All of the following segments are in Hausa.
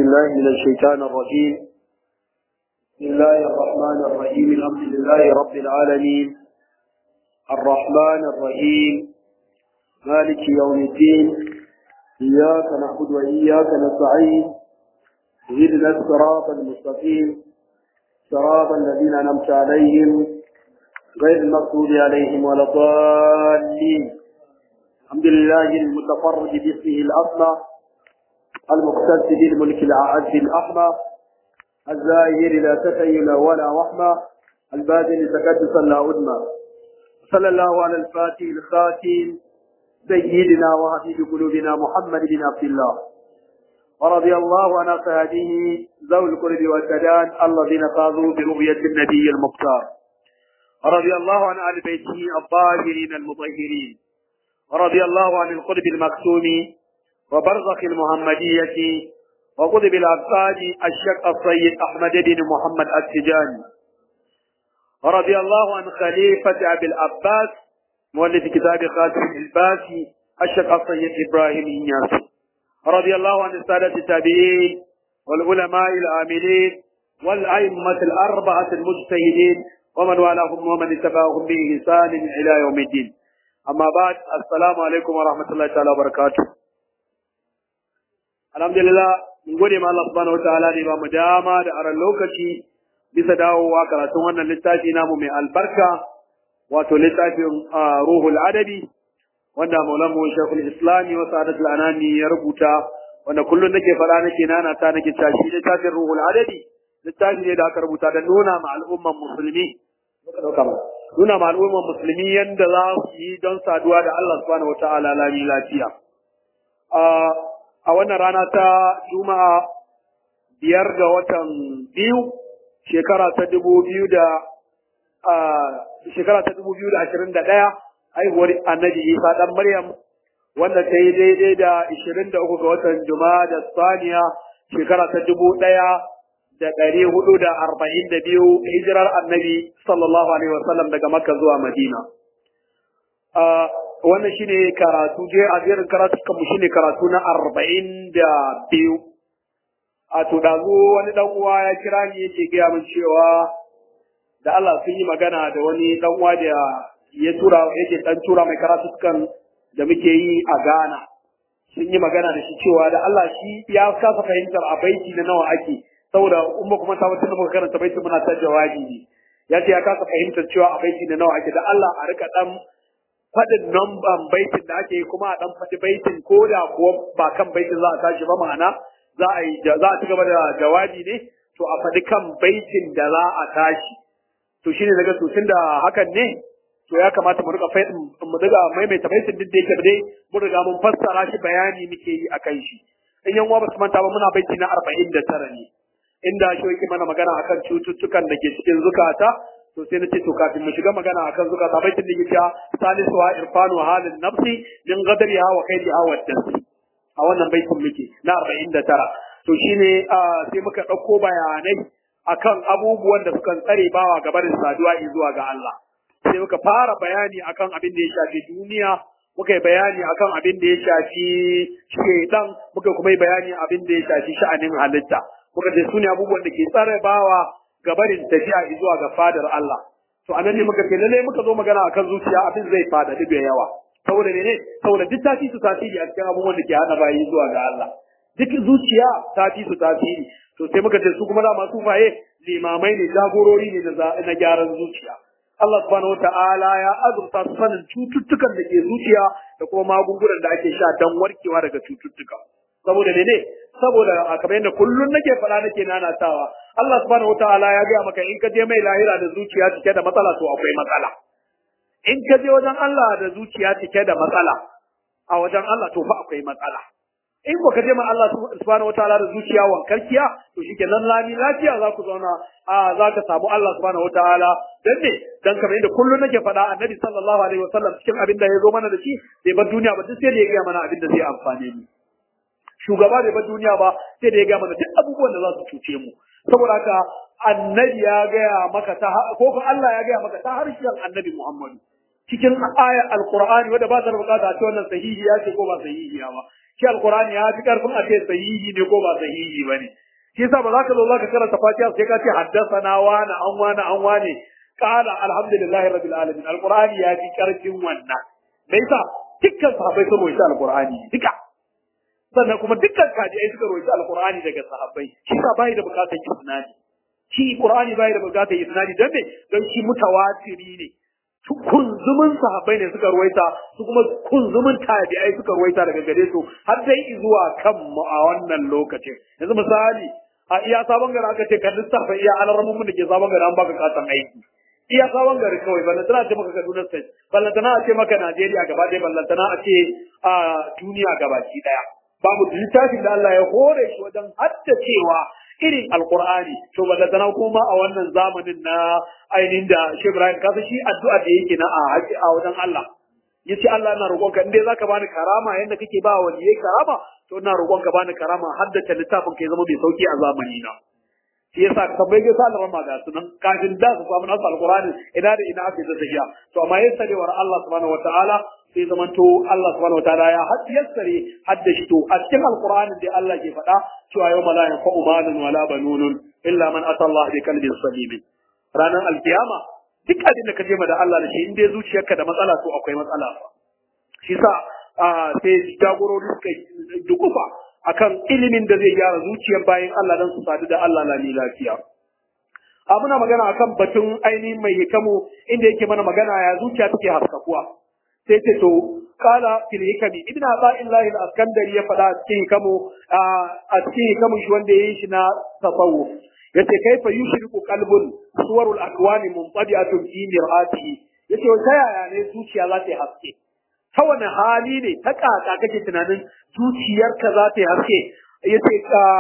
بالله من الشيطان الرجيم بسم الله الرحمن الرحيم الحمد لله رب العالمين الرحمن الرحيم مالك يوم الدين إياك نعبد وإياك نستعين اهدنا الصراط المستقيم صراط الذين أنعمت عليهم غير المغضوب عليهم ولا الضالين الحمد لله المتفرد باسمه الأصلى المقتدس بالملك الأعز الأحمى الزاهر لا تخيل ولا وحمى الباذل تكدسا لا أدمى صلى الله على الفاتح الخاتم سيدنا وحبيب قلوبنا محمد بن عبد الله ورضي الله عن أصحابه ذوي القرب والسدان الذين فازوا برؤية النبي المختار ورضي الله عن آل بيته الطاهرين المطهرين ورضي الله عن القرب المكتوم وبرزخ المحمدية وقطب الأبطال الشيخ السيد أحمد بن محمد التجاني ورضي الله عن خليفة أبي العباس مؤلف كتاب خاتم الباسي الشيخ السيد إبراهيم إنياس رضي الله عن السادة التابعين والعلماء العاملين والأئمة الأربعة المجتهدين ومن والاهم ومن اتبعهم بإحسان إلى يوم الدين أما بعد السلام عليكم ورحمة الله تعالى وبركاته alhamdulillah mun gode ma Allah subhanahu wataala da ba mu dama da aran lokaci bisa dawowa karatun wannan littafi namu mai albarka wato littafin ruhul adabi wanda maulamu shekul islami wa sa'adatul anani ya rubuta wanda kullum nake faɗa nake nana ta nake tashi littafin ruhul adabi littafi ne da aka rubuta da nuna ma al'umman musulmi nuna ma al'umman musulmi yanda za su yi don saduwa da Allah subhanahu wataala lami lafiya a wannan rana ta juma'a biyar ga watan biyu shekara ta dubu biyu da shekara ta dubu biyu da ashirin da ɗaya haihuwar annabi isa ɗan maryam wanda ta yi daidai da ashirin da uku ga watan juma'a da saniya shekara ta dubu ɗaya da ɗari hudu da arba'in da biyu hijirar annabi sallallahu alaihi wasallam daga makka zuwa madina wannan shine karatu je a jerin karatu mu shine karatu na arba'in da biyu a to dazo wani dan uwa ya kira ni yake gaya min cewa da Allah sun yi magana da wani dan uwa da ya tura yake dan tura mai karatu kan da muke yi a Ghana sun yi magana da shi cewa da Allah shi ya kasa fahimtar a baiti na nawa ake saboda in ba kuma ta wata muka karanta baiti muna ta jawabi ne ya ce ya kasa fahimtar cewa a baiti na nawa ake da Allah a rika dan faɗin namban baitin da ake yi kuma a ɗan faɗi baitin ko da kuwa ba kan baitin za a tashi ba ma'ana za a yi za a ci gaba da jawabi ne to a faɗi kan baitin da za a tashi to shine daga to da hakan ne to ya kamata mu riga mu riga maimaita baitin duk da yake dai mun riga mun fassara shi bayani muke yi akan shi in yan uwa ba su manta ba muna baiti na arba'in da tara ne inda shi yake mana magana akan cututtukan da ke cikin zukata to sai na ce to kafin mu shiga magana akan zuka ta baitin da yake salisu wa irfanu halin nafsi min ghadriha wa kaidiha wa dasi a wannan baitin muke na 49 to shine sai muka dauko bayanai akan abubuwan da sukan tsare bawa gabarin saduwa zuwa ga Allah sai muka fara bayani akan abin da ya shafi duniya muka yi bayani akan abin da ya shafi shaidan muka kuma yi bayani abin da ya shafi sha'anin halitta muka ce su ne abubuwan da ke tsare bawa gabarin tafiya zuwa ga fadar Allah. To anan ne muka ce lalle muka zo magana akan zuciya abin zai fada da yawa. Saboda ne ne saboda duk tafi su tasiri a cikin abubuwan da ke hana bayi zuwa ga Allah. Duk zuciya ta fi su tasiri. To sai muka ce su kuma dama sufaye limamai ne jagorori ne na gyaran zuciya. Allah subhanahu wata'ala ya azurta su sanin cututtukan da ke zuciya da kuma magungunan da ake sha don warkewa daga cututtuka. Saboda ne ne saboda kamar yadda kullum nake faɗa nake nanatawa Allah subhanahu wataala ya gaya maka in ka je mai lahira da zuciya cike da matsala to akwai matsala in ka je wajen Allah da zuciya cike da matsala a wajen Allah to fa akwai matsala in ba ka je ma Allah subhanahu wataala da zuciya wankarkiya to shikenan lami lafiya za ku zauna a za ka samu Allah subhanahu wataala dan ne dan kamar yadda kullum nake faɗa annabi sallallahu alaihi wasallam cikin abin da ya zo mana da shi bai bar duniya ba duk sai da ya gaya mana abin da zai amfane mu shugaba bai bar duniya ba sai da ya gaya mana duk abubuwan da za su cuce mu saboda haka annabi ya gaya maka ta ko ko Allah ya gaya maka ta harshen annabi Muhammadu cikin ayar alqur'ani wanda ba ta da bukata a ce wannan sahihi ya ce ko ba sahihi ba shi alqur'ani ya fi karfin a ce sahihi ne ko ba sahihi ba ne shi yasa ba za ka zo za ka karanta fatiha sai ka ce haddasana wani an wani an wani qala alhamdulillahi rabbil alamin alqur'ani ya fi karfin wannan me yasa dukkan sahabbai sun rawaita alqur'ani duka sannan kuma dukkan kajiai suka rawaita alqur'ani daga sahabbai shi yasa bai da bukatar isnadi shi qur'ani bai da bukatar isnadi dan me dan shi mutawatiri ne kunzumin sahabbai ne suka ruwaita su kuma kunzumin tabi'ai suka ruwaita daga gare su har dai zuwa kan mu a wannan lokacin yanzu misali a iya sabon gari aka ce kan lissafa iya alarmun mun da ke sabon gari an baka kasan aiki iya sabon gari kawai ballantana a ce maka Kaduna state ballantana a ce maka Najeriya gaba ɗaya ballantana a ce a duniya gabaki ɗaya babu littafin da Allah ya hore shi wajen haddacewa irin alkur'ani to ballantana kuma a wannan zamanin na ainihin da shi Ibrahim kasa shi addu'a da yake na a haƙi a wajen Allah yace Allah ina roƙonka in dai zaka bani karama yanda kake ba wa yayi karama to ina roƙonka bani karama haddace littafin kai zama mai sauki a zamani na shi yasa ka tambaye sa Allah ma ga sunan kafin da su samu nasu alkur'ani ina da ina ake da tafiya to amma yassarewar Allah subhanahu wataala sai zaman to Allah subhanahu wataala ya yassare haddashi to a cikin alkur'anin da Allah ke faɗa cewa yau la yanfa'u malun wala banunun illa man ata Allah bi qalbin salim ranar alkiyama duk abin da ka je da Allah da shi in dai zuciyarka da matsala to akwai matsala shi sa sai jagorori suka dukufa akan ilimin da zai gyara zuciyar bayan Allah dan su sadu da Allah lami lafiya a muna magana akan batun ainihin mai hikamu inda yake mana magana ya zuciya take haskakuwa sai ce to kala fil hikami ibn Abdullahi al-Askandari ya faɗa a cikin hikamu a cikin hikamu shi wanda yayi shi na tasawuf yace kaifa yushriku qalbun suwarul akwani munqadi'atun fi mir'atihi yace ta yaya ne zuciya za ta yi haske ta wani hali ne ta kaka kake tunanin zuciyarka za ta yi haske yace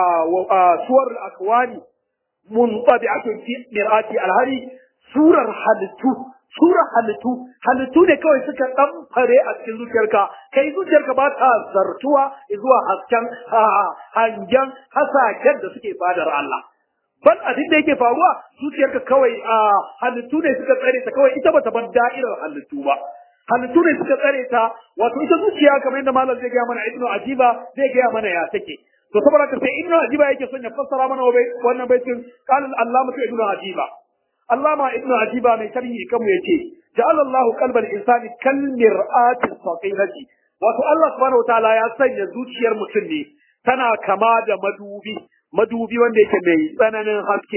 suwarul akwani munqadi'atun fi mir'ati alhari surar halittu surar halittu halittu ne kawai suka ɗamfare a cikin zuciyarka kai zuciyarka ba ta zartuwa zuwa hasken hangen hasaken da suke fadar Allah ban abin da yake faruwa zuciyarka kawai a halittu ne suka tsare ta kawai ita bata ban da'irar halittu ba halittu ne suka tsare ta wato ita zuciya kamar yadda malam zai gaya mana ibnu ajiba zai gaya mana ya take to saboda ka sai ibnu ajiba yake son ya fassara mana wannan baitin qala al-allamatu ibnu ajiba allama ibnu ajiba mai sharhi kanmu yace ja'ala Allahu qalbal insani kal mir'ati saqilati wato Allah subhanahu wataala ya sanya zuciyar mutum ne tana kama da madubi madubi wanda yake mai tsananin haske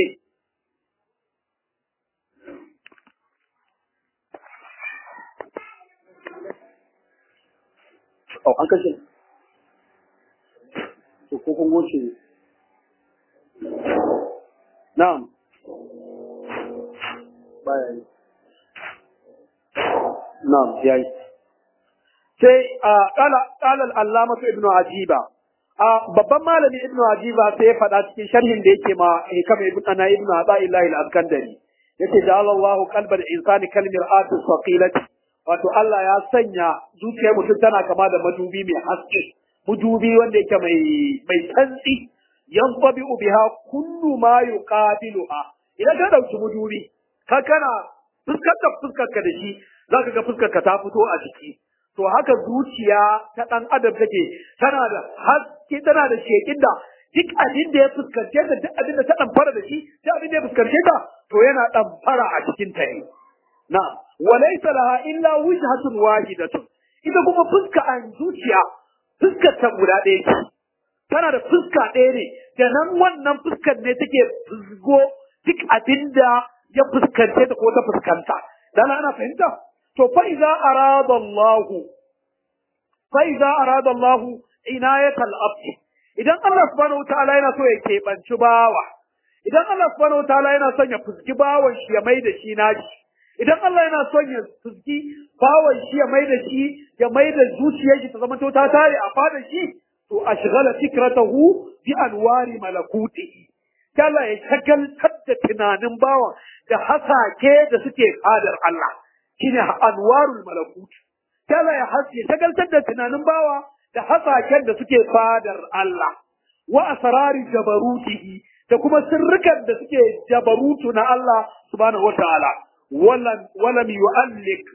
Oh, an kashe. To, ko kun goce. Na'am. Baya yi. Na'am, ya yi. Sai, ƙala al'allamatu Ibn Ajiba, a babban malami Ibn Ajiba sai ya faɗa cikin sharhin da yake ma hikama Ibn Ana Ibn Ata'illahi al-Askandari. Yace, ja'ala Allahu qalbal insani kal mir'ati saqilati wato Allah ya sanya zuciyar mutum tana kama da madubi mai haske madubi wanda yake mai mai tsantsi yanfabi biha kullu ma yuqabiluha idan ka dauki madubi ka kana fuskar da fuskar ka da shi zaka ga fuskar ka ta fito a ciki to haka zuciya ta dan adam take tana da haske tana da shekin da duk abin da ya fuskance ta duk abin da ta dan fara da shi duk abin da ya fuskance ta to yana dan fara a cikin ta ne na'am walaysa laha illa wujhatun wahidatun ita kuma fuska an zuciya fuskar ta guda ɗaya ce tana da fuska ɗaya ne da nan wannan fuskar ne take fusgo duk abinda ya fuskance ta ko ta fuskanta dan ana fahimta to fa idza arada Allah fa idza arada Allah inayatal abd idan Allah subhanahu wataala yana so ya keɓanci bawa idan Allah subhanahu wataala yana son ya fuski bawan shi ya mai da shi nashi idan Allah yana son ya fuski bawan shi ya mai da shi ya mai da zuciyar shi ta zama to ta tare a fadar shi to ashghala fikratahu bi anwari malakutihi kala ya shagaltar da tunanin bawan da hasake da suke fadar Allah shine anwarul malakut kala ya haske shagaltar da tunanin bawa da hasaken da suke fadar Allah wa asrari jabarutihi da kuma sirrikan da suke jabarutu na Allah subhanahu wataala ولم ولم يؤلق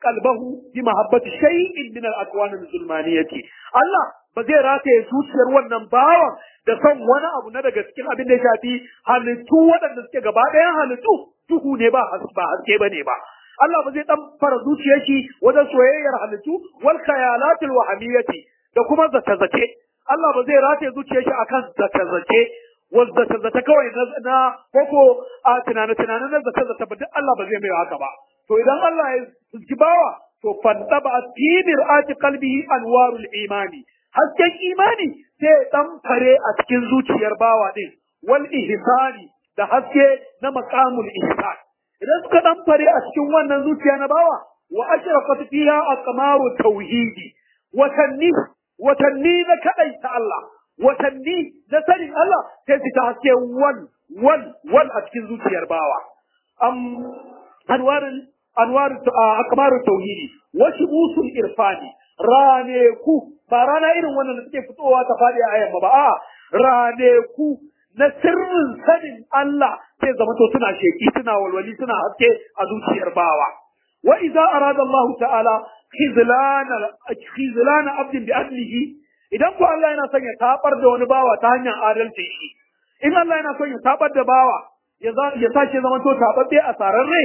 qalbahu bi mahabbati shay'in min al-akwan al-zulmaniyati Allah ba zai rataye zuciyar wannan bawan da son wani abu na daga cikin abin da ya shafi halittu waɗanda suke gaba ɗayan halittu duhu ne ba ba haske ba ne ba Allah ba zai dan fara zuciyar shi wajen soyayyar halittu wal khayalatil wahamiyati da kuma zata-zace Allah ba zai rataye zuciyar shi akan zata-zace wanda zata kawai na na koko a tunane tunanen na zata zata ba duk Allah ba zai mai haka ba to idan Allah ya fuski bawa to fantaba fi mir'ati qalbihi anwarul imani hasken imani sai dan fare a cikin zuciyar bawa din wal ihsani da haske na maqamul ihsan idan suka dan fare a cikin wannan zuciya na bawa wa ashraqat fiha aqmaru tauhidi watanni watanni na kadaita Allah watanni na sanin Allah sai su ta haske wal wal wal a cikin zuciyar bawa am anwarin anwarin akmaru tauhidi wa shubusul irfani rane ku ba rana irin wannan da suke fitowa ta fadi a ayan ba a rane ku na sirrin sanin Allah sai zama to suna sheki suna walwali suna haske a zuciyar bawa wa idza arada Allah ta'ala khizlana khizlana abdin bi adlihi idan ko Allah yana son ya tabar da wani bawa ta hanyar adalci shi in Allah yana son ya tabar da bawa ya ya sace zama to tababbe a sararre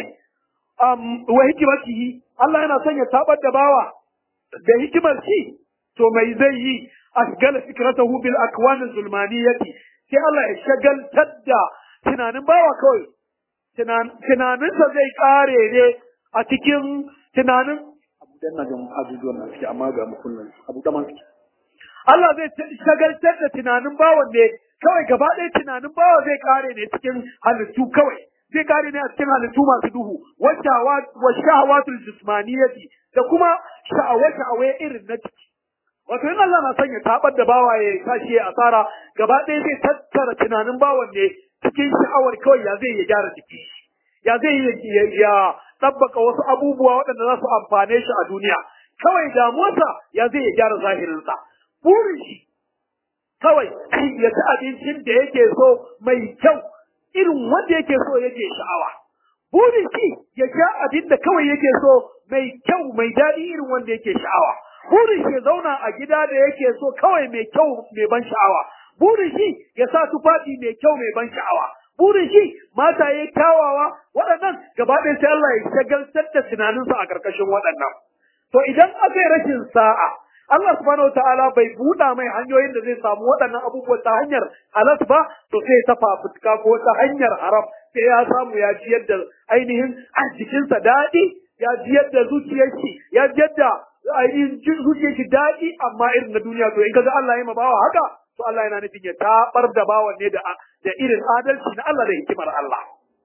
um wa hikimatihi Allah yana son ya tabar da bawa da hikimar shi to mai zai yi asgala fikratahu bil akwan zulmaniyati sai Allah ya shagaltar da tunanin bawa kawai tunaninsa zai kare ne a cikin tunanin abu dan na ga abubuwan nan suke amma ga mukullin abu da man suke Allah zai shagaltar da tunanin bawan ne kawai gaba ɗaya tunanin bawa zai kare ne cikin halittu kawai zai kare ne a cikin halittu masu duhu wa shahawatul jismaniyati da kuma sha'awa-sha'awa irin na ciki wato in Allah na son ya tabar da bawa ya tashi ya asara gaba ɗaya zai tattara tunanin bawan ne cikin sha'awar kawai ya zai ya gyara jiki ya zai ya tabbaka wasu abubuwa waɗanda za su amfane shi a duniya kawai damuwarsa ya zai ya gyara zahirinsa burin shi kawai ya ci abincin da yake so mai kyau irin wanda yake so yake sha'awa burin shi ya sha abin da kawai yake so mai kyau mai daɗi irin wanda yake sha'awa burin shi ya zauna a gida da yake so kawai mai kyau mai ban sha'awa burin shi ya sa tufafi mai kyau mai ban sha'awa burin shi mata ya kyawawa waɗannan gaba ɗaya sai Allah ya shagaltar da tunaninsa a ƙarƙashin waɗannan to idan aka yi rashin sa'a Allah subhanahu wa ta'ala bai buɗa mai hanyoyin da zai samu waɗannan abubuwa ta hanyar halas ba to sai ta fafutuka ko ta hanyar haram sai ya samu ya ji yadda ainihin a jikinsa daɗi ya ji yadda zuciyar shi ya ji yadda ainihin zuciyar shi daɗi amma irin na duniya to in kaga Allah ya ma bawa haka to Allah yana nufin ya tabar da bawan ne da da irin adalci na Allah da hikimar Allah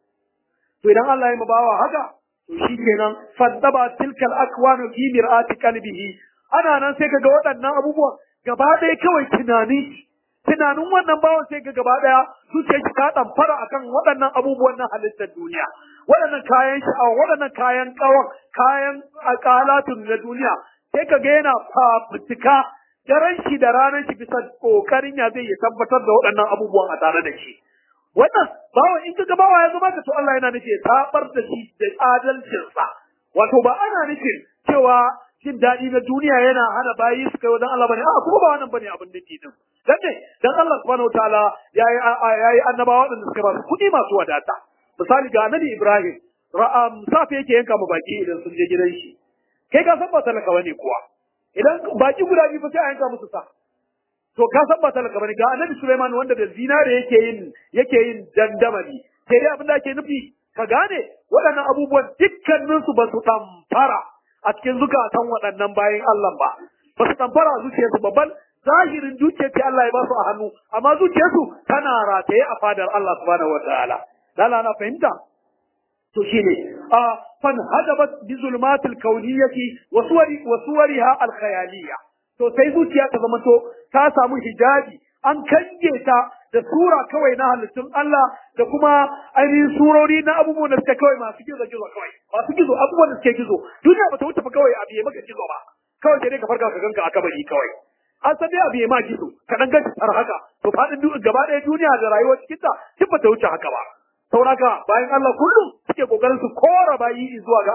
to idan Allah ya ma bawa haka to shikenan fadaba tilkal akwanu fi mir'ati qalbihi ana nan sai kaga waɗannan abubuwan gaba ɗaya kawai tunani tunanin wannan bawan sai ga gaba ɗaya zuciyar shi ta ɗamfara akan waɗannan abubuwan na halittar duniya waɗannan kayan sha'awa waɗannan kayan ƙawan kayan akalatun na duniya sai kaga yana fafutuka daren shi da ranar shi bisa ƙoƙarin ya zai ya tabbatar da waɗannan abubuwan a tare da shi wannan bawan in kaga bawa ya zama ka to Allah yana nufi ya tabar da shi da adalcinsa wato ba ana nufin cewa jin daɗi na duniya yana hana bayi su kai wajen Allah bane a kuma ba wannan bane abin da ke din dan ne dan Allah subhanahu wataala yayi yayi annabawa waɗanda suka ba su kuɗi masu wadata misali ga annabi Ibrahim ra'am safe yake yanka mu baki idan sun je gidan shi kai ka san ba talaka bane kuwa idan baki guda biyu fa sai a yanka musu sa to ka san ba talaka bane ga annabi Sulaiman wanda da zinare yake yin yake yin dandamali sai dai abin da ake nufi ka gane waɗannan abubuwan dukkaninsu ba su tamfara a cikin zukatan waɗannan bayan Allah ba ba su tamfara a zuciyarsu babban zahirin dukiyar ce Allah ya ba su a hannu amma zuciyarsu tana rataye a fadar Allah subhanahu wa ta'ala lala na fahimta to shine a fan hadabat bi zulmatil kauniyyati wa suwari wa suwariha al khayaliyya to sai zuciya ta zama to ta samu hijabi an kange ta da sura kawai na halittun Allah da kuma ainihin surori na abubuwan da suke kawai masu gizo gizo kawai masu gizo abubuwan da suke gizo duniya ba ta wuce fa kawai abu ya maka gizo ba kawai sai dai ka farka ka ganka a kabari kawai an san dai abu ya ma gizo ka dan gashi har haka to fadin gaba ɗaya duniya da rayuwar cikin ta duk ba ta wuce haka ba sauraka bayan Allah kullum suke kokarin su kora bayi zuwa ga Allah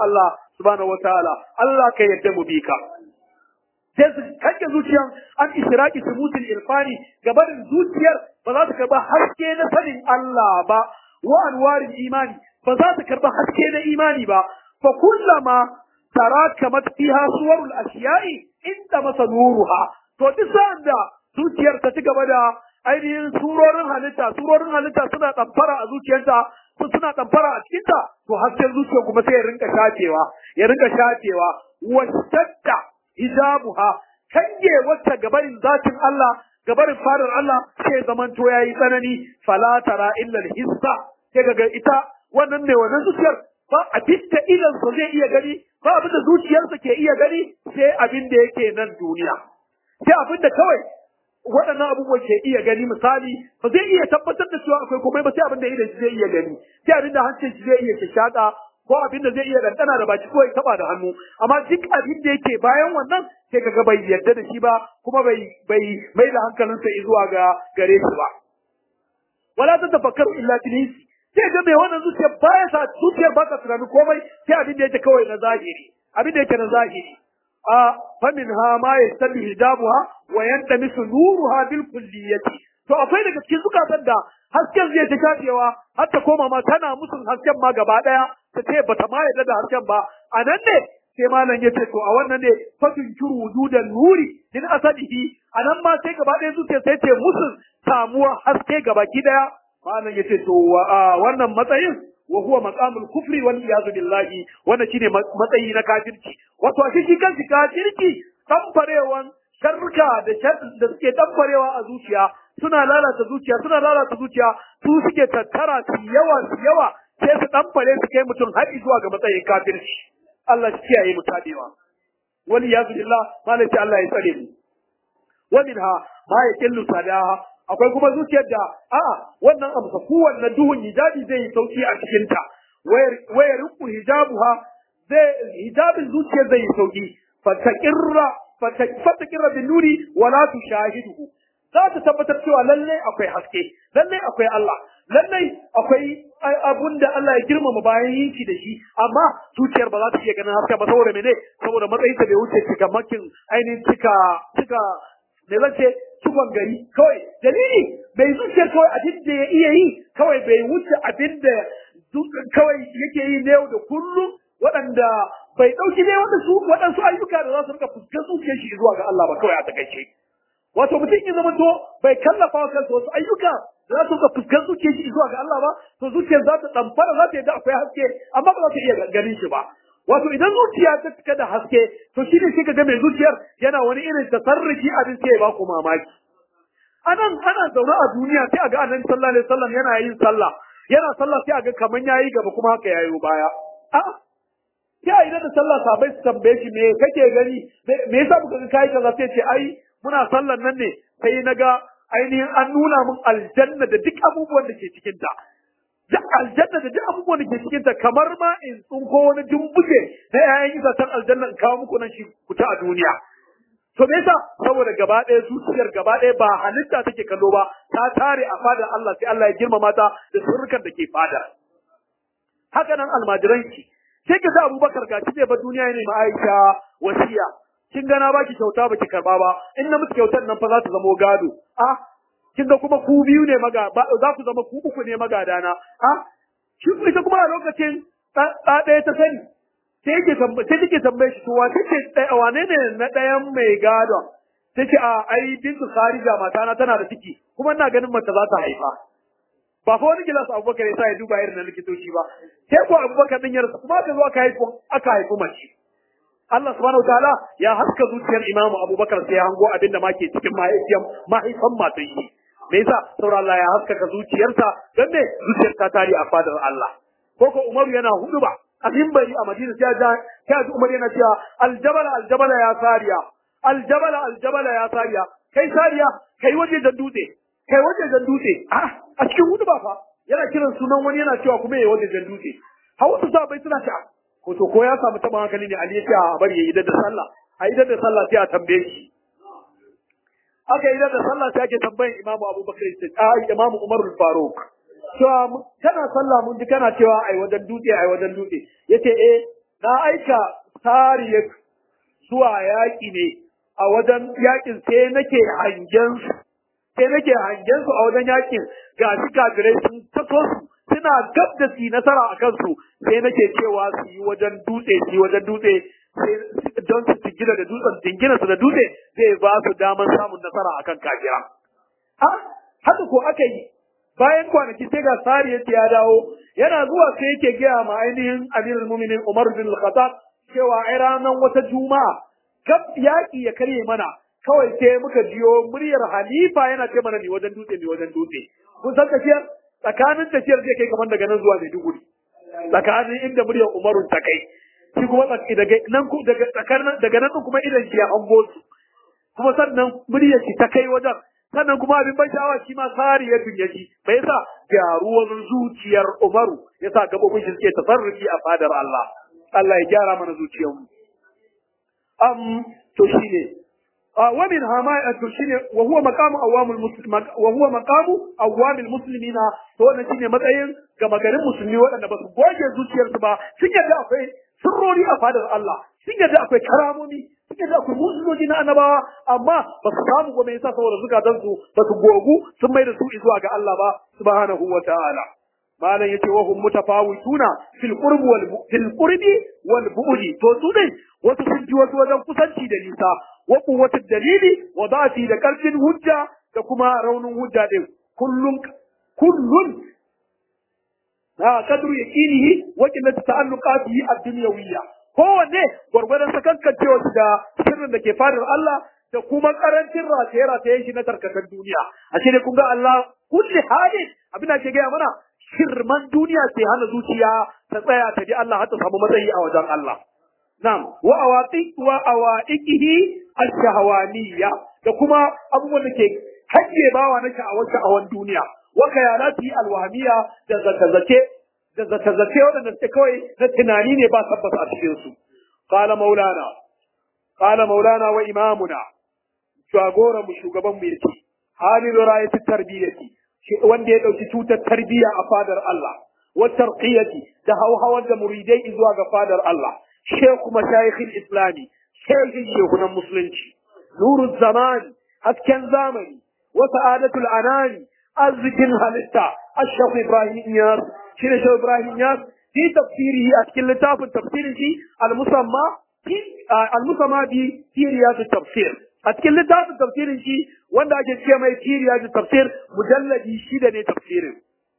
subhanahu wataala Allah ka yadda mu bi ka sai su kanke zuciyar an israki subutul irfani gabanin zuciyar ba za su karba haske na sanin Allah ba wa anwarin imani ba za su karba haske na imani ba fa kullama tarakamat fiha suwarul ashiya'i inda masa nuruha to duk sa'an da zuciyar ta ci gaba da ainihin surorin halitta surorin halitta suna ɗamfara a zuciyarta su suna ɗamfara a cikinta to hasken zuciya kuma sai ya rinka shafewa ya rinka shafewa wasatta hijabuha kange wacce gabarin zatin Allah gabarin fadar Allah sai zamanto yayi tsanani fala tara illa hissa sai kaga ita wannan ne wannan zuciyar ba abin da idan sa zai iya gani ba abin da zuciyarsa ke iya gani sai abin da yake nan duniya sai abin da kawai waɗannan abubuwan ke iya gani misali ba zai iya tabbatar da cewa akwai komai ba sai abin da idan shi zai iya gani sai abin da hancin shi zai iya shaka ko abin da zai iya ɗanɗana da baki ko ya taba da hannu amma duk abin da yake bayan wannan sai kaga bai yarda da shi ba kuma bai bai mai da hankalinsa zuwa ga gare shi ba wala ta tafakkaru illa bilis sai ga mai wannan zuciya baya sa zuciyar ba ta tunani komai sai abin da yake kawai na zahiri abin da yake na zahiri a famin ha ma yastabi hijabuha wa yantamisu nuruha bil kulliyati to akwai daga cikin zukatan da hasken zai ta shafewa har ta koma ma tana musun hasken ma gaba daya ta ce bata ma yarda da hasken ba a nan ne sai malam ya ce to a wannan ne fatin kiru wujudan nuri din asadihi a nan ma sai gaba daya zuciya sai ce musun samuwa haske gaba ki daya malam ya ce to wannan matsayin wa huwa maqamul kufri wal iyad billahi wannan shine matsayi na kafirci wato shi shi kanshi kafirci tamfarewan sharka da da suke tamfarewa a zuciya suna lalata zuciya suna lalata zuciya su suke tattara su yawa su yawa sai su tamfare su kai mutum har zuwa ga matsayin kafirci Allah shi kiyaye mu tabewa wal iyad billah malam ce Allah ya tsare mu wa minha ma yaqillu sadaha akwai kuma zuciyar da a'a wannan amsa kowanne duhun hijabi zai yi sauki a cikin ta wayar ruku hijabuha zai hijabin zuciyar zai yi sauki fataqirra fataqirra bin nuri wala tushahiduhu za ta tabbatar cewa lalle akwai haske lalle akwai Allah lalle akwai abun da Allah ya girmama bayan yin shi da shi amma zuciyar ba za ta iya ganin haske ba saboda mene saboda matsayin ta bai wuce cika makin ainihin cika cika me zan ce cikon gari kawai dalili bai zuciyar kawai abin da ya iya yi kawai bai wuce abin da kawai yake yi na yau da kullum waɗanda bai ɗauki ne waɗansu waɗansu ayyuka da za su rika fuskar zuciyar shi zuwa ga Allah ba kawai a takaice wato mutum ya zama to bai kallafa wa kansa wasu ayyuka da za su rika fuskar zuciyar shi zuwa ga Allah ba to zuciyar za ta ɗamfara za ta yadda akwai haske amma ba za ta iya ganin shi ba wato idan zuciya ta cika da haske to shi ne sai ka ga mai zuciyar yana wani irin tasarrufi abin sai ya ba ku mamaki anan ana zaune a duniya sai a ga annabi sallallahu alaihi wasallam yana yin sallah yana sallah sai a ga kaman yayi gaba kuma haka yayi baya a sai a idan da sallah sabai su tambaye shi me kake gani me yasa muka ga kai kaza sai ce ai muna sallan nan ne sai na ga ainihin an nuna min aljanna da duk abubuwan da ke cikin ta duk aljanna da duk abubuwan da ke cikin ta kamar ma in tsunko wani dumbuke na 'ya'yan itacen aljanna in kawo muku nan shi kuta a duniya To me yasa saboda gaba ɗaya zuciyar gaba ɗaya ba halitta take kallo ba ta tare a fadar Allah sai Allah ya girmama ta da sirrukan da ke fada. Haka nan almajiran ki sai ka sa Abubakar ga shi ba duniya ne ma Aisha wasiya. Kin gana baki kyauta baki karba ba in na miki kyautar nan fa za ta zamo gado. A kin ga kuma ku biyu ne maga za ku zama ku uku ne magadana. A shi ita kuma a lokacin ɗaya ta sani sai yake tambaye sai take tambaye shi to wace ce ɗaya wane ne na ɗayan mai gadon sai ce a ai bintu kharija matana tana da ciki kuma ina ganin mace za ta haifa ba fa wani gilas abubakar ya sa ya duba irin na likitoci ba sai ko abubakar din ya rasu kuma aka zo aka haifu aka haifu mace Allah subhanahu wataala ya haska zuciyar imamu abubakar sai ya hango abin da ma ke cikin mahaifiyar mahaifan matan shi me yasa saboda Allah ya haskaka zuciyarsa don me zuciyar ta tare a fadar Allah ko ko Umaru yana hudu ba a mimbari a Madina sai ja sai ji Umar yana cewa aljabala aljabala ya sariya aljabala aljabala ya sariya kai sariya kai waje da dutse kai waje da dutse a a cikin hudu ba fa yana kiran sunan wani yana cewa kuma ya waje da dutse hausa sa bai suna ta ko to ko ya samu taɓa hankali ne Ali ya ce a bari ya yi da sallah a yi da sallah sai a tambaye shi aka yi da sallah sai ake tambayin Imamu Abubakar a Imamu Umar Faruk cewa kana sallah mun ji kana cewa ai wajen dutse ai wajen dutse yace eh na aika sariyar zuwa yaƙi ne a wajen yaƙin sai nake hangen su sai nake hangen su a wajen yaƙin ga shi kafirai sun taso su suna gab da su nasara a kansu sai nake cewa su yi wajen dutse su yi wajen dutse don su jingina da dutsen jingina su da dutse zai ba su damar samun nasara akan kafira. Ha, haka ko aka yi bayan kwanaki sai ga sari yace ya dawo yana zuwa sai yake gaya ma ainihin amirul mu'minin Umar bin al-Khattab cewa ai ranar wata juma'a gab yaki ya karye mana kawai sai muka jiyo muryar halifa yana ce mana ni wajen dutse ni wajen dutse kun san tafiyar tsakanin tafiyar zai kai kamar daga nan zuwa Maiduguri tsakanin inda muryar Umaru ta kai shi kuma daga nan daga tsakanin daga nan kuma idan shi ya hango su kuma sannan muryar shi ta kai wajen sannan kuma abin ban sha'awa shi ma sari ya dunya shi bai yasa gyaruwar zuciyar Umaru yasa gabobin shi suke tasarrufi a fadar Allah Allah ya gyara mana zuciyarmu am to shine ومن هما shine wa huwa maqamu awamul muslim wa huwa maqamu awamil muslimina to wannan shine matsayin gama garin musulmi waɗanda ba su goge zuciyarsu ba sun yadda akwai sirrori a fadar Allah sun yadda akwai karamomi sun yadda akwai musulmoji na annabawa amma ba su samu ba mai yasa saboda zukatan su ba su gogu sun mai da su zuwa ga Allah ba subhanahu wa ta'ala malam yace wa hum mutafawituna fil qurbi wal fil qurbi wal bu'di to su dai wasu sun ji wasu wajen kusanci da nisa wa quwwati dalili wa da'ati da karfin hujja da kuma raunin hujja din kullun kullun ha kadru yaqinihi wa qillati ta'alluqatihi ad-dunyawiyya kowanne gwargwadon sakankancewa da sirrin da ke fadar Allah da kuma karancin rataye-rataye shi na tarkatan duniya a shi ne kun ga Allah kulli halin abin da ke gaya mana shirman duniya sai hana zuciya ta tsaya ta ji Allah har ta samu matsayi a wajen Allah Na'am, wa awaqi wa awaiqihi ash-shahwaniyya da kuma abubuwan da ke hajje bawa na sha'awar sha'awan duniya wa kayalati al-wahmiyya da zakazace da zakazace wadanda suke kawai na tunani ne ba tabbata a cikin su qala maulana qala maulana wa imamuna jagoran mu shugaban mu yake halin rayati tarbiyati wanda ya dauki tutar tarbiyya a fadar Allah wa tarqiyati da hauhawar da muridai zuwa ga fadar Allah شيخ مشايخ الإسلام شيخ شيخنا المسلمين نور الزمان أسكن زامني وسعادة الأنام أزكن هلتا الشيخ إبراهيم نياس شنو شيخ إبراهيم نياس في تفسيره أسكن لتاف تفسيره المسمى في آه المسمى في في رياض التفسير أسكن لتاف تفسيره wanda ake ce mai kiriya da tafsir mujalladi shida ne tafsirin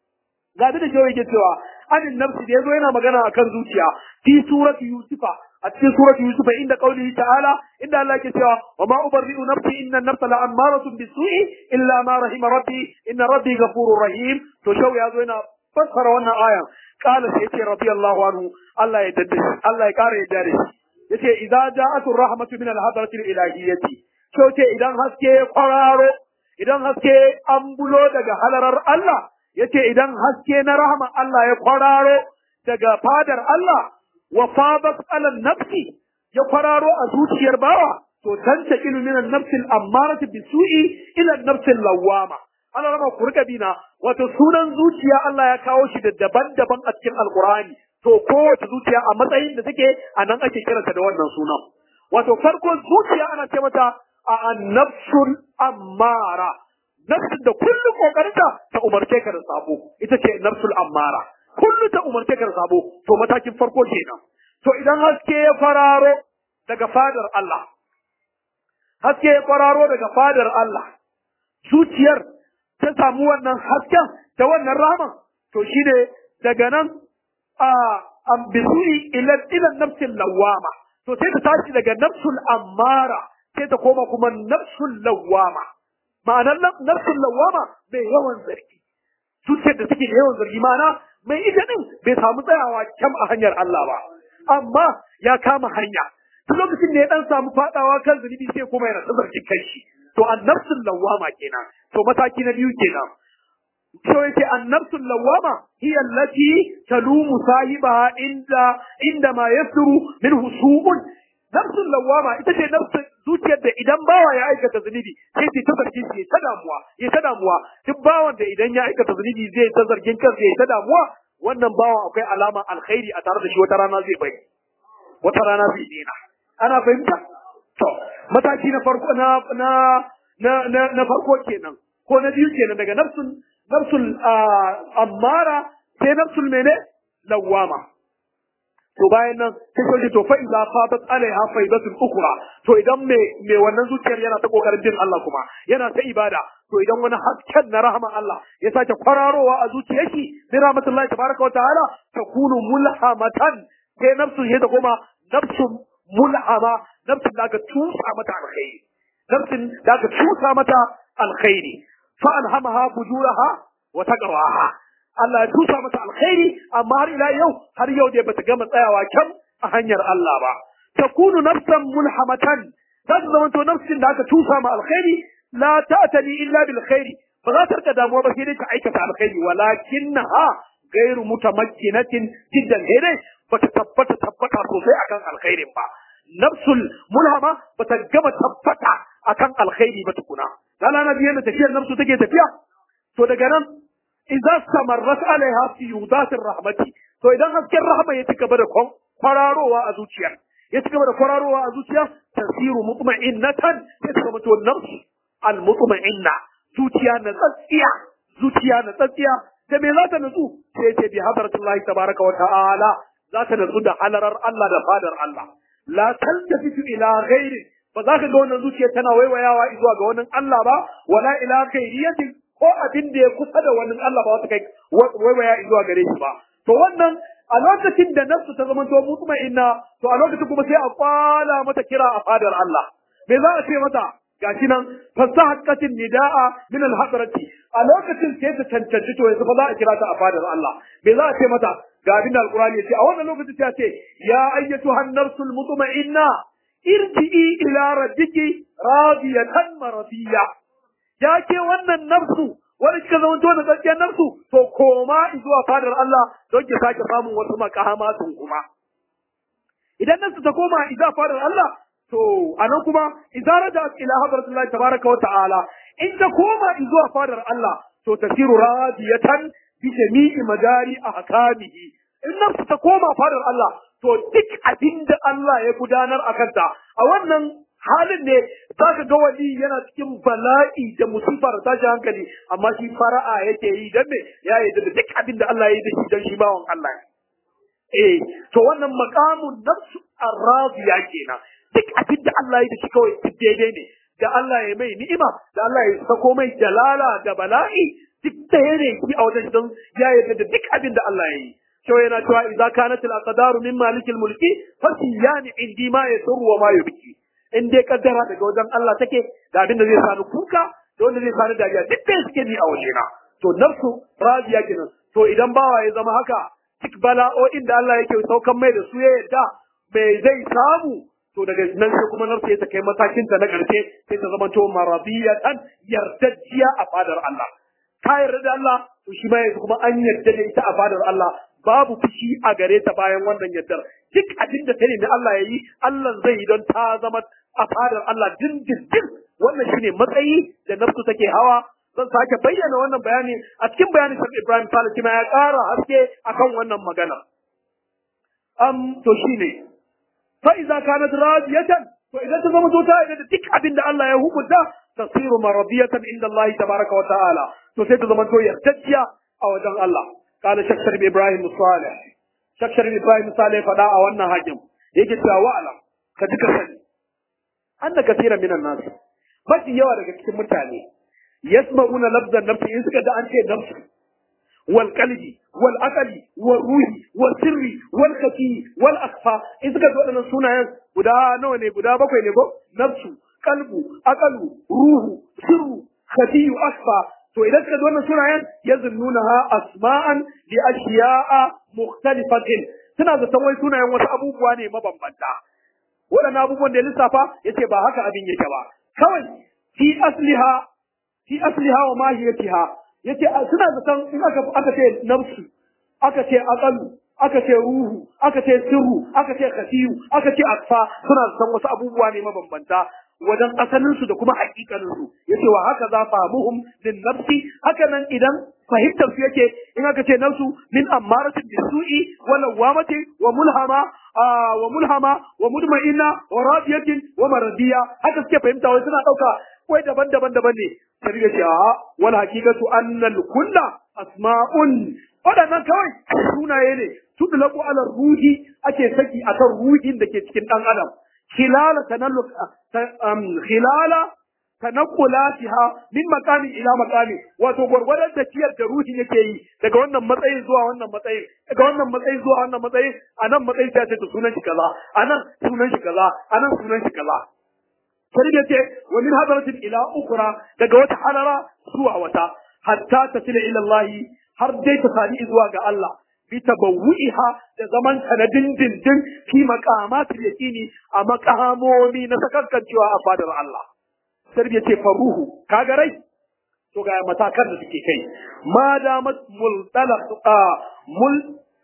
ga da jawo yake cewa anin nafsi da yazo yana magana akan zuciya fi surati yusufa a cikin surati yusufa inda qaulihi ta'ala inda Allah yake cewa wa ma ubarri'u nafsi inna an-nafsa la'ammaratun bisu'i illa ma rahima rabbi inna rabbi ghafurur rahim to shau yazo yana fassara wannan ayan qala sai yace radiyallahu anhu Allah ya daddace Allah ya kare yadda da shi yace idza ja'atu rahmatu min al-hadrati al-ilahiyyati shau ce idan haske ya kwararo idan haske an bulo daga halarar Allah yace idan haske na rahama Allah ya kwararo daga fadar Allah wa fadat ala nafsi ya kwararo a zuciyar bawa to tanta ilu min an-nafsi al-ammarati bisu'i ila an-nafsi al-lawwama ana rama ku rika bina wato sunan zuciya Allah ya kawo shi da daban-daban a cikin alqur'ani to kowace zuciya a matsayin da take a nan ake kiranta da wannan sunan wato farko zuciya ana ce mata a an-nafsul ammara nafsin da kullum kokarinta ta umarce ka da sabo ita ce nafsul ammara kullum ta umarce ka da sabo to matakin farko kenan to idan haske ya fararo daga fadar Allah haske ya fararo daga fadar Allah zuciyar ta samu wannan hasken da wannan rahman to shine daga nan a ambisuri ila ila nafsil lawama to sai ta tashi daga nafsul ammara sai ta koma kuma nafsul lawama ma'anar nafsul lawama mai yawan zargi zuciyar da take da yawan zargi ma'ana mai ita din bai samu tsayawa kyam a hanyar Allah ba amma ya kama hanya duk lokacin da ya dan samu fadawa kan zunubi sai kuma yana ta zargin kanshi to annafsul lawama kenan to mataki na biyu kenan so yake annafsul lawama hiya allati talumu sahibaha inda inda ma yasru minhu su'un nafsul lawama ita ce nafsul zuciyar da idan bawa ya aikata zunubi sai ta ta zargin shi ta damuwa ya ta damuwa duk bawan da idan ya aikata zunubi zai ta zargin kansa ya ta damuwa wannan bawan akwai alama alkhairi a tare da shi wata rana zai bai wata rana zai daina ana fahimta to mataki na farko na na na na, na farko kenan ko na biyu kenan daga nafsul nafsul ammara sai nafsul mene lawama to bayan nan sai sai to fa idza fatat alaiha faidatul ukra to idan me me wannan zuciyar yana ta kokarin bin Allah kuma yana ta ibada to idan wani hasken na rahman Allah ya sake kwararowa a zuciyar shi bi rahmatullahi tabaraka wa ta'ala takunu mulhamatan sai nafsu ya ta koma nafsu mulhama nafsin da aka tusa mata alkhairi nafsin da aka tusa mata alkhairi fa alhamaha fujuraha wa taqwaha Allah ya tusa mata alkhairi amma har ila yau har yau dai bata gama tsayawa kyan a hanyar Allah ba takunu nafsan mulhamatan za ta zama to nafsin da aka tusa ma alkhairi la ta'tani illa bil khairi ba za ta rika damuwa ba sai dai ta aikata alkhairi walakinnaha gairu mutamakkinatin jiddan dai bata tabbata tabbata sosai akan alkhairin ba nafsul mulhama bata gama tabbata akan alkhairi ba tukuna lala na biyan da tafiyar nafsu take tafiya to daga nan idza samarrat alaiha fi yudatir rahmati to idan hasken rahma ya ci gaba da kwararowa a zuciya ya ci gaba da kwararowa a zuciya tasiru mutma'innatan sai ta zama to nafsu al mutma'inna zuciya na tsatsiya zuciya na tsatsiya da me za ta nutsu sai ce bi hadratullahi tabaraka wa ta'ala za ta nutsu da halarar Allah da fadar Allah la taltafitu ila ghairi ba za ka ga wannan zuciya tana waiwayawa zuwa ga wannan Allah ba wala ila ghairiyatin ko abin da ya kusa da wannan Allah ba wata kai waiwaya zuwa gare shi ba to wannan a lokacin da nafsu ta zama to mutma'inna to a lokacin kuma sai a kwala mata kira a fadar Allah me za a ce mata gashi nan fasahaqqatin nidaa min al-hadrati a lokacin sai ta cancanci to yanzu fa za a kira ta a fadar Allah me za a ce mata ga abin da alqur'ani ya ce a wannan lokacin sai a ce ya ayyatuhan nafsul mutma'inna irji'i ila rabbiki radiyatan maradiya ya ke wannan nafsu wani kika zama to da gaskiyar nafsu to koma zuwa fadar Allah don ki sake samun wasu makahamatun kuma idan nafsu ta koma zuwa fadar Allah to anan kuma idza raja ila hadratillahi tabaraka wa ta'ala in ta koma zuwa fadar Allah to tasiru radiyatan bi jami'i madari ahkamihi in nafsu ta koma fadar Allah to duk abinda Allah ya gudanar a kanta a wannan halin ne za ka ga wani yana cikin bala'i da musifa da tashi hankali amma shi fara'a yake yi dan me ya yi da duk abin da Allah ya yi da shi dan shi bawan Allah eh to wannan maqamun nafsu ar-radiya kenan duk abin da Allah ya yi da shi kawai duk daidai ne da Allah ya mai ni'ima da Allah ya sako mai jalala da bala'i duk ɗaya ne shi a wajen don ya yi da duk abin da Allah ya yi cewa yana cewa idza kanat al-aqdaru min malikil mulki fasiyani indi ma yasru wa ma yubki in dai kaddara daga wajen Allah take da abin da zai sani kuka da wanda zai sani dariya duk da suke ni a wajena to nafsu radiya kenan to idan bawa ya zama haka duk bala'o'in da Allah yake saukan mai da su ya yadda mai zai samu to daga nan sai kuma nafsu ya ta kai matakin ta na karshe sai ta zama to maradiyatan yardajjiya a fadar Allah ta yarda da Allah to shi ma yanzu kuma an yarda da ita a fadar Allah babu fushi a gare ta bayan wannan yardar duk abin da ta nemi Allah ya yi Allah zai yi don ta zama a fadar Allah dindindin wannan shine matsayi da nafsu take hawa zan sake bayyana wannan bayani a cikin bayanin Sheikh Ibrahim Salih ma ya ƙara haske akan wannan magana am to shine fa idza kanat radiyatan to idan ta zama ta idan da duk abin da Allah ya hukunta tasiru maradiyatan inda Allah tabaraka wa ta'ala to sai ta zama to yardajiya a wajen Allah قال شيخ شريف ابراهيم الصالح شيخ شريف ابراهيم الصالح فدا a wannan hakim yake cewa wa'alam ka ji ka sani anna kaseeran minan nas mafi yawa daga cikin mutane yasma'una lafzan nafsi in suka da an ce nafsu wal qalbi wal aqli wal ruhi wal sirri wal khafi wal akhfa in suka da wadannan sunayen guda nawa ne guda bakwai ne ko nafsu qalbu aqlu ruhu sirru khafi akhfa to idan suka ji wannan sunayen ya zunnunaha asma'an li ashiya'a mukhtalifatin suna zaton wai sunayen wasu abubuwa ne mabambanta waɗannan abubuwan da ya lissafa yace ba haka abin yake ba kawai fi asliha fi asliha wa mahiyatiha yace suna zaton in aka aka ce nafsu aka ce aqalu aka ce ruhu aka ce sirru aka ce khasiyu aka ce akfa suna san wasu abubuwa ne mabambanta wajen asalin su da kuma hakikanin su yace wa haka za famuhum lin nafsi haka nan idan fahimtar su yake in aka ce nafsu min ammaratin bisu'i wa lawamati wa mulhama wa mulhama wa mudma'inna wa radiyatin wa maradiya haka suke fahimta wai suna dauka wai daban-daban daban ne sai ya ce a wal haqiqatu anna al kulla asma'un wadannan kawai sunaye ne tudlaku ala ruhi ake saki akan ruhin da ke cikin dan adam khilala tanalluk khilala tanaqulatiha min maqami ila maqami wato gurgurdan tafiyar da ruhin yake yi daga wannan matsayin zuwa wannan matsayin daga wannan matsayin zuwa wannan matsayin anan matsayin ta ce sunan shi kaza anan sunan shi kaza anan sunan shi kaza sai da ce wa min hadaratin ila ukra daga wata halara zuwa wata hatta tasila ila Allah har dai ta sadi zuwa ga Allah bi tabawwiha da zaman ta na dindindin fi maqamatil yaqini a maqamomi na sakankancewa a fadar Allah sai ya ce faruhu kaga rai to ga matakan da suke kai ma damat multalaq mul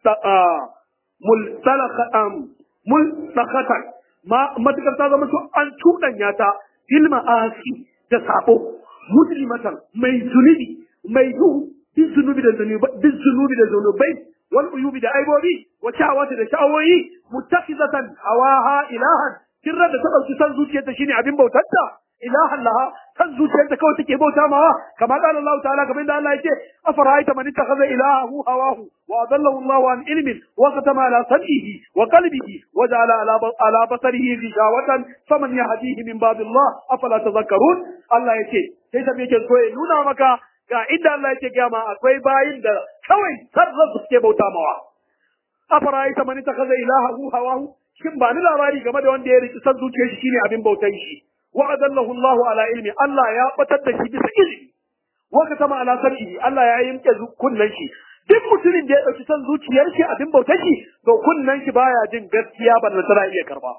multalaq multaqatan ma matakar ta zama to an cuɗanya ta fil ma'asi da sabo muslimatan mai zunubi mai duhu duk zunubi da zunubi duk zunubi da zunubai wal uyubi da aibobi wa sha'awati da sha'awoyi muttakhizatan hawaha ilahan kirra da ta dauki san zuciyarta shine abin bautarta ilahan laha kan zuciyarta kawai take bauta mawa kama qala Allah ta'ala kamar da Allah yake afara'aita man ittakhadha ilahahu hawahu wa adallahu Allah an ilmin wa khatama ala sam'ihi wa qalbihi wa ja'ala ala ala basarihi ghishawatan faman yahdihi min ba'd Allah afala tadhakkarun Allah yake sai ta yake so ya nuna maka ga inda Allah yake ga ma akwai bayin da kawai sarra suke bauta mawa afara'aita man ittakhadha ilahahu hawahu shin ba ni labari game da wanda ya riki san zuciyar shi shine abin bautan shi wa adallahu Allahu ala ilmi Allah ya batar da shi bisa ilimi wa katama ala sar'i Allah ya yimke kunnan shi duk mutumin da ya dauki san zuciyar shi abin bautar shi to kunnan shi baya jin gaskiya ba da tana iya karba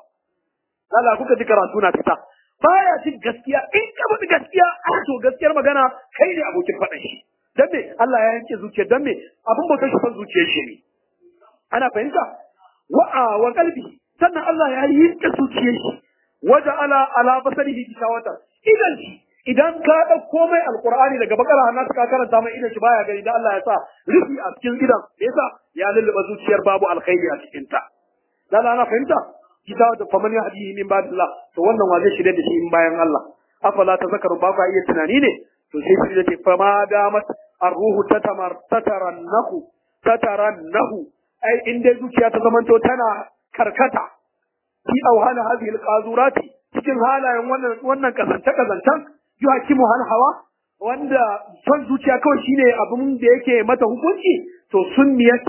Allah kuka ji karatu na fita baya jin gaskiya in ka faɗi gaskiya a to gaskiyar magana kai ne abokin faɗan shi dan me Allah ya yanke zuciyar dan me abin bautar shi san zuciyar shi ne ana fahimta wa wa qalbi sannan Allah ya yanke zuciyar shi waje ala ala basarihi gishawatan idan shi idan ka ɗauko mai alqur'ani daga bakara hannu ka karanta mai idan shi baya gani da Allah ya sa rufi a cikin idan yasa ya lulluɓa zuciyar babu alkhairi a cikin ta dan ana fahimta gishawatan faman yahdihi min ba'dillah to wannan wa zai shirye da shi in bayan Allah afala tazakkaru ba ka iya tunani ne to sai shi da ce fama damat arruhu tatamar tatarannahu tatarannahu ai in dai zuciya ta zamanto tana karkata fi auhana hadhihi alqazurati cikin halayen wannan wannan kazanta kazantan yuhakimu hal hawa wanda son zuciya kawai shine abin da yake mata hukunci to sunniyat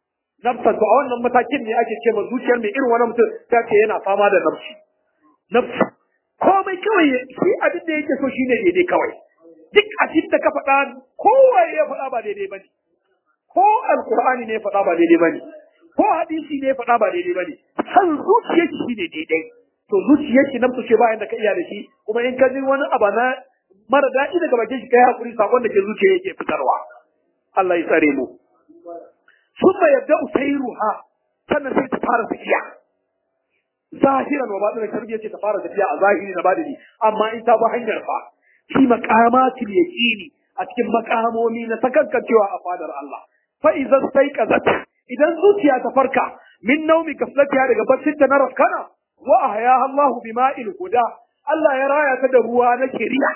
nafsa to a wannan matakin ne ake ce ma zuciyar mai irin wannan mutum ta ce yana fama da nafsi nafsi komai kawai shi abin da yake so shine daidai kawai duk abin da ka faɗa kowa ya faɗa ba daidai bane ko alqur'ani ne ya faɗa ba daidai bane ko hadisi ne faɗa ba daidai ba ne san zuciyar shi ne daidai to zuciyar shi nan ce bayan da ka iya da shi kuma in ka ji wani abu na mara daɗi daga bakin shi kai hakuri sakon da ke zuciya yake fitarwa Allah ya tsare mu summa yabda usairuha sannan sai ta fara tafiya zahiran wa baɗin tarbiyya ce ta fara tafiya a zahiri na badini amma in ta bi hanyar fa fi maqamatil yaqini a cikin makamomi na sakankancewa a fadar Allah fa idza staiqazat idan zuciya ta farka min naumi gaflatiya daga baccin ta na rafkana wa ahyaha Allahu bima'il huda Allah ya raya ta da ruwa na shari'a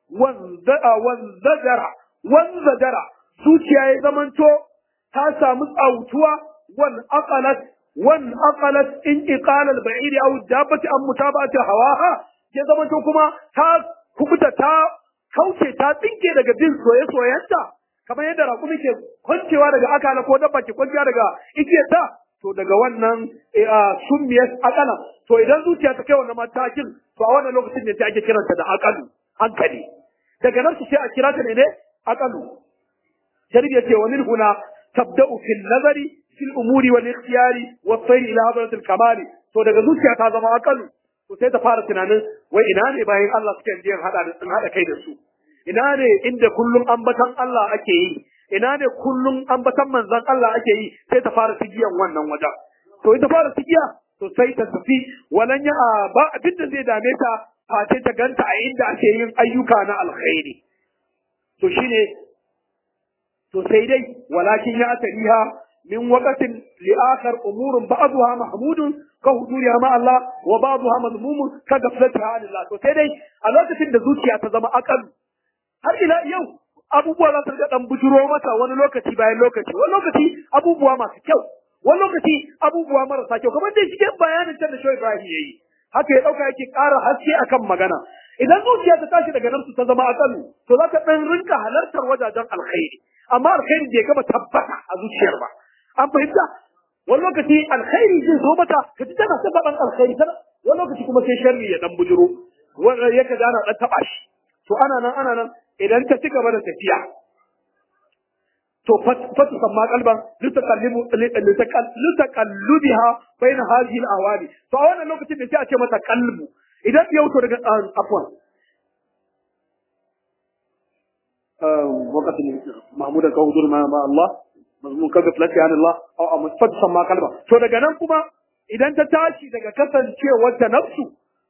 wanzadara wanzadara zuciya ya zamanto ta samu tsautuwa wan aqalat wan aqalat in iqal al ba'id aw dabbati am mutaba'ati hawaha ya zamanto kuma ta kubuta ta kauce ta tsinke daga bin soye-soyenta kamar yadda raƙumi ke kwancewa daga akala ko dabba ke kwanciya daga igiyarta to daga wannan summiyar akala to idan zuciya ta kai wannan matakin to a wannan lokacin ne ta ake kiranta da akalu hankali daga nan su sai a kira ta ne ne akalu shari'a ce wa min huna tabda'u fil nazari fil umuri wal ikhtiyari wa sayr ila hadratil kamali to daga zuciya ta zama akalu to sai ta fara tunanin wai ina ne bayan Allah suke jiyan hada da hada kai da su ina ne inda kullum ambatan Allah ake yi ina ne kullum ambatan manzon Allah ake yi sai ta fara tigiyan wannan wajen to ita fara tigiya to sai ta tafi walan ya ba abin da zai dame ta face ta ganta a inda ake yin ayyuka na alkhairi to shine to sai dai walakin ya atariha min waqatin li akhar umurun ba'daha mahmudun ka huduriha ma Allah wa ba'daha madmumun ka gaflatiha Allah to sai dai a lokacin da zuciya ta zama akal har ila yau abubuwa za su ga dan bujuro mata wani lokaci bayan lokaci wani lokaci abubuwa masu kyau wani lokaci abubuwa marasa kyau kamar dai cikin bayanin can da Shoyi Ibrahim yayi haka ya dauka yake ƙara haske akan magana idan zuciya ta tashi daga nan ta zama akalu to za ta dan rinka halartar wajajen alkhairi amma alkhairi bai gama tabbata a zuciyar ba an fahimta wani lokaci alkhairi zai zo mata ka ji tana sababan alkhairi tana wani lokaci kuma sai sharri ya dan bujuro wanda ya ka ana dan taba shi to ana nan ana nan idan ta ci gaba da tafiya to fatu samma kalban litakallimu litakallubiha bain hadhihi al-awali to a wannan lokacin da sai a ce mata kalbu idan ya wuce daga afwan وقت محمود كوزر ما ما الله mazmun kaga filati an Allah aw a musfat samma kalba to daga nan kuma idan ta tashi daga kasancewar ta nafsu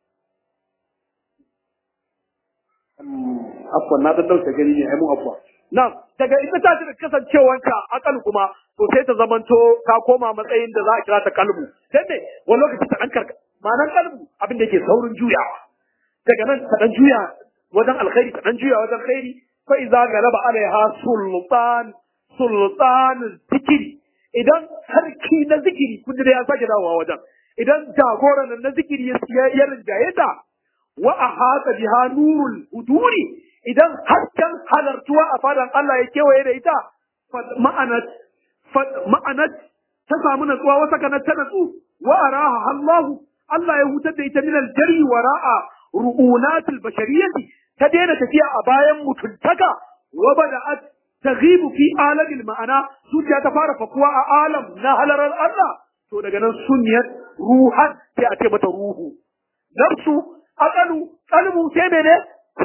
afwan na dan dauke gani ne ai mun afwa na daga ita ta tashi daga kasancewar ta akal kuma to sai ta zamanto ta koma matsayin da za a kira ta kalbu sai ne wani lokaci ta dan karka ma'anar kalbu abin da yake saurin juyawa daga nan ta dan juya wajen alkhairi ta dan juya wajen khairi fa iza galaba alaiha sultan sultan zikiri idan sarki na zikiri kun da ya sake dawowa wajen idan jagoran na zikiri ya ya rinjaye ta wa ahata biha nurul huduri idan hasken halartuwa a fadan Allah ya kewaye da ita ma'anat ma'anat ta samu natsuwa wata kana ta natsu wa araha Allah Allah ya hutar da ita min aljari wara'a ru'unatil bashariyati ta daina tafiya a bayan mutuntaka wa bada'at taghibu fi alamil ma'ana zuciya ta fara fakuwa a alam na halarar Allah to daga nan sunniyat ruhan sai a ce mata ruhu nafsu aqalu qalbu sai mene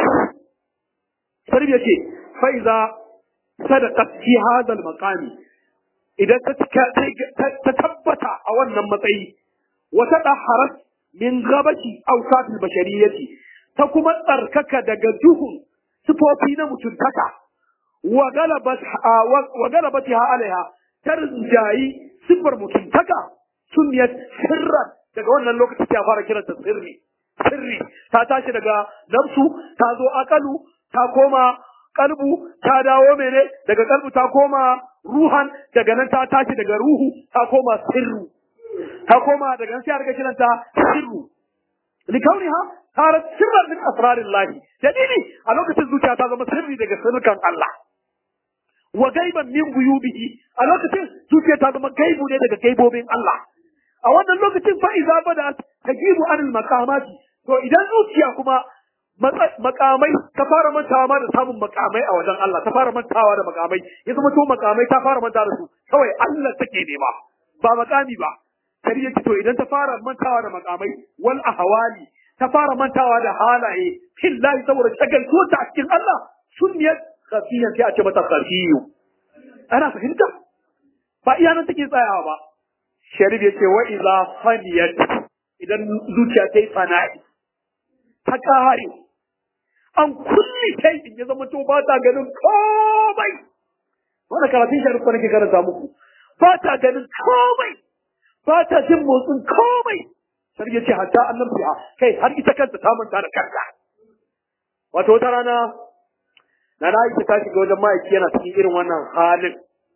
sarbi yace fa iza sadaqat fi hadha al maqami idan ta ta tabbata a wannan matsayi wa tadahharat min ghabati awsat al bashariyati ta kuma tsarkaka daga duhun sifofi na mutuntaka wa galabatiha alaiha ta rinjayi siffar mutuntaka sunniyat sirran daga wannan lokaci ta fara kiranta sirri sirri ta tashi daga nafsu ta zo akalu ta koma kalbu ta dawo mene daga kalbu ta koma ruhan daga nan ta tashi daga ruhu ta koma sirru ta koma daga nan sai a riga kiranta sirru likauniha صارت سرا من اسرار الله دليلي a lokacin zuciya ta zama sirri daga sirrukan Allah wa gaiban min guyubihi a lokacin zuciya ta zama gaibu ne daga gaibobin Allah a wannan lokacin fa iza bada tajibu anil maqamati to idan zuciya kuma makamai ta fara mantawa ma da samun makamai a wajen Allah ta fara mantawa da makamai ya zama to makamai ta fara manta da su kawai Allah take nema ba makami ba kari yace to idan ta fara mantawa da makamai wal ahwali ta fara mantawa da halaye fillahi saboda shagaltuwa ta cikin Allah sunniyat khafiyan sai a ce mata khafiyu ana fahimta ba iya nan take tsayawa ba sharif yace wa idza faniyat idan zuciya ta yi fana'i ta kare an kulli kai in ya zama to ba ta ganin komai wannan karatun sharif ko nake karanta muku ba ta ganin komai ba ta jin motsin komai sai ya ce hatta annabi ha kai har ita kanta ta manta da kanta wato wata rana na na ta shiga wajen ma'aiki yana cikin irin wannan halin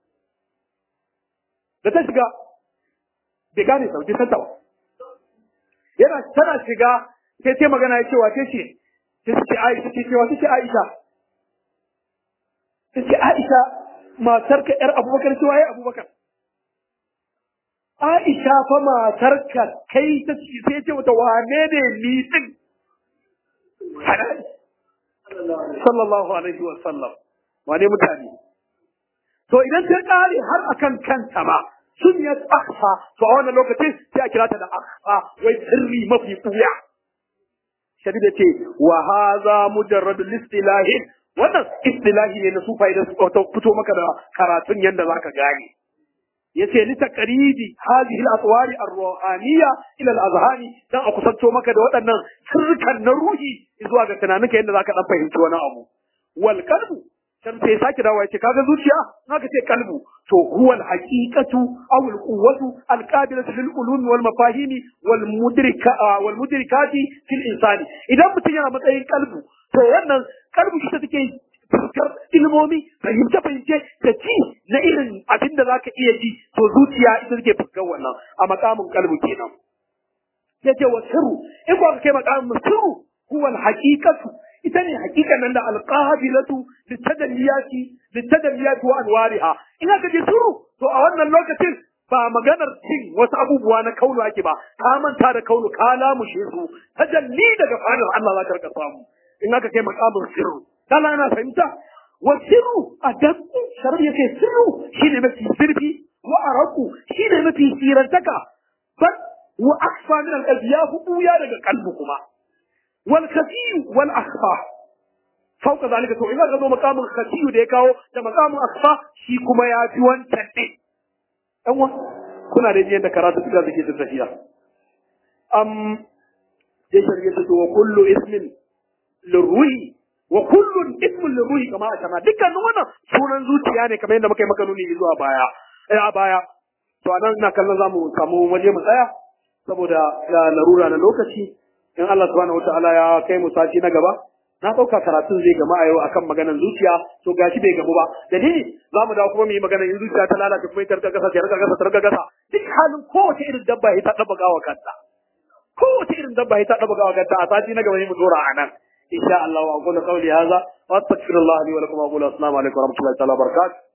da ta shiga bai gane sau bai santa ba yana tana shiga sai ta magana ya ce wace ce ta ce Aisha ce ce wace ce Aisha ta ce Aisha matar ka yar Abubakar ce waye Abubakar Aisha fa matar ka kai ta ce sai ce wata wane ne ni din sallallahu alaihi wa sallam wane mutane to idan ta kare har akan kanta ma sun ya akhfa to a wannan lokacin sai a kira ta da akhfa wai sirri mafi kuya shadida ce wa hadha mujarrad listilahi wannan istilahi ne na sufai da su fito maka da karatun yanda zaka gane yace li taqribi hadhihi al-atwari ar-ruhaniyya ila al-azhani dan a kusanto maka da waɗannan sirrukan na ruhi zuwa ga tunaninka yanda zaka dan fahimci wani abu wal qalbu can sai sake dawo yace kaga zuciya haka ce kalbu to huwa al-haqiqatu aw al-quwwatu al-qabilatu lil ulumi wal mafahimi wal mudrika wal mudrikati fil insani idan mutum yana matsayin kalbu to wannan kalbu shi take fuskar ilmomi fahimce fahimce da ci na irin abin da zaka iya ji to zuciya ita take fuskar wannan a makamin kalbu kenan yace wa sirru in ba kai makamin sirru huwa al-haqiqatu ita ne hakikan nan da alqabilatu litadalliyati litadalliyati wa anwariha in aka je sirru to a wannan lokacin ba maganar cin wasu abubuwa na kaunu ake ba ka manta da kaunu ka lamushe su tajalli daga fadar Allah za ka rika samu in aka kai makamin sirru kana ana fahimta wa sirru a dakku sharar yake sirru shine mafi zurfi wa araku shine mafi sirantaka bal wa akfa min al ya hu ya daga kalbu kuma wal khafiyu wal akhfa fauka zalika to idan ka zo makamin khafiyu da ya kawo da makamin akhfa shi kuma ya fi wancan ne dan wa kuna da yadda karatu suka zake ta tafiya am sai shari'a ta wa kullu ismin lirruhi wa kullun ismun lirruhi kama a sama dukkanin wannan sunan zuciya ne kamar yadda muka yi maka nuni zuwa baya eh a baya to anan ina kallon zamu samu waje mu tsaya saboda larura na lokaci in Allah subhanahu wataala ya kai mu sati na gaba na ɗauka karatun zai gama a yau akan maganar zuciya to gashi bai gamu ba dalili za mu dawo kuma mu yi maganar in zuciya ta lalace kuma ta rika gasa ta rika gasa ta rika gasa duk halin kowace irin dabba ya ta ɗaba gawa kanta kowace irin dabba ya ta ɗaba gawa kanta a sati na gaba ne mu dora a nan insha Allah wa aqulu qawli hadha wa astaghfirullah li wa lakum wa aqulu assalamu alaikum wa rahmatullahi wa barakatuh